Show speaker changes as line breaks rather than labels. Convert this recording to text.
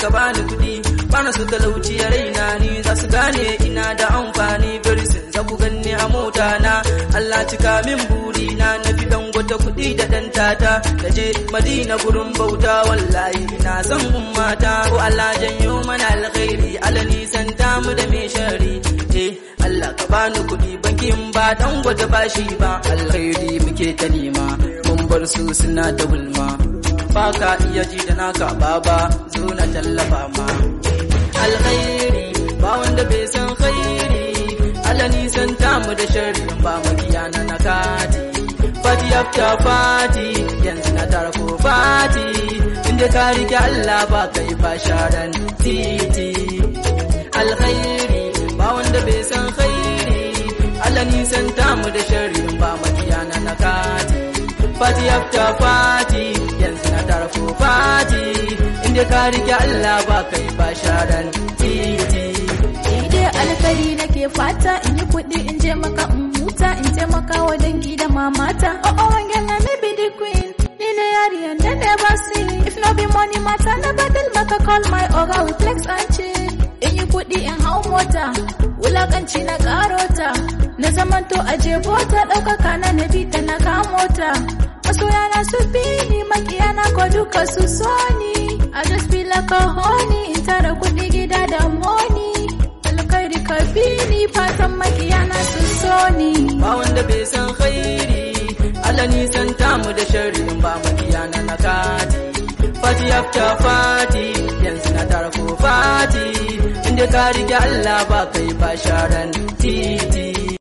ka bani kuɗi bana su talauci a raina ni za su gane ina da amfani bari sun za ku ganni a mota na Allah cika min buri na na fi dan wata kuɗi da dan tata da je Madina gurin bauta wallahi ina son ummata ko Allah janyo mana alkhairi Allah nisan mu da me shari eh Allah ka bani kuɗi bankin ba dan wata bashi ba alkhairi muke ta nema mun bar su suna ta gulma ba ka iya ji da naka baba zo na tallafa ma alkhairi ba wanda bai san khairi Allah nisan mu da sharri ba makiya na nakati fati after fati yanzu na tara ko fati inda ka rike Allah ba kai ba sharan titi alkhairi ba wanda bai san khairi Allah nisan mu da sharri ba makiya na nakati fati after fati yanzu na tara ko fati inda ka rike Allah ba kai ba sharan titi
dai alkari nake fata in yi kuɗi in je maka in huta in taimaka wa dangi da mamata oh oh wangen na maybe the queen ni ne yariyan da ne ba if no be money matter na badal maka call my oga with flex and chill in yi kuɗi in hau mota wulakanci na karota na zamanto a jebota ɗaukaka na na bita na kamota masoya na su bi ni makiya na ko duka su so ni I just feel like a honey in tara kuɗi gida da money alkhairi ka bi ni fatan makiya na su so ni
ba wanda bai san khairi Allah nisan mu da sharri ba makiya na nakati fati after fati yanzu na tara ko fati inda ka rike Allah ba kai ba sharan titi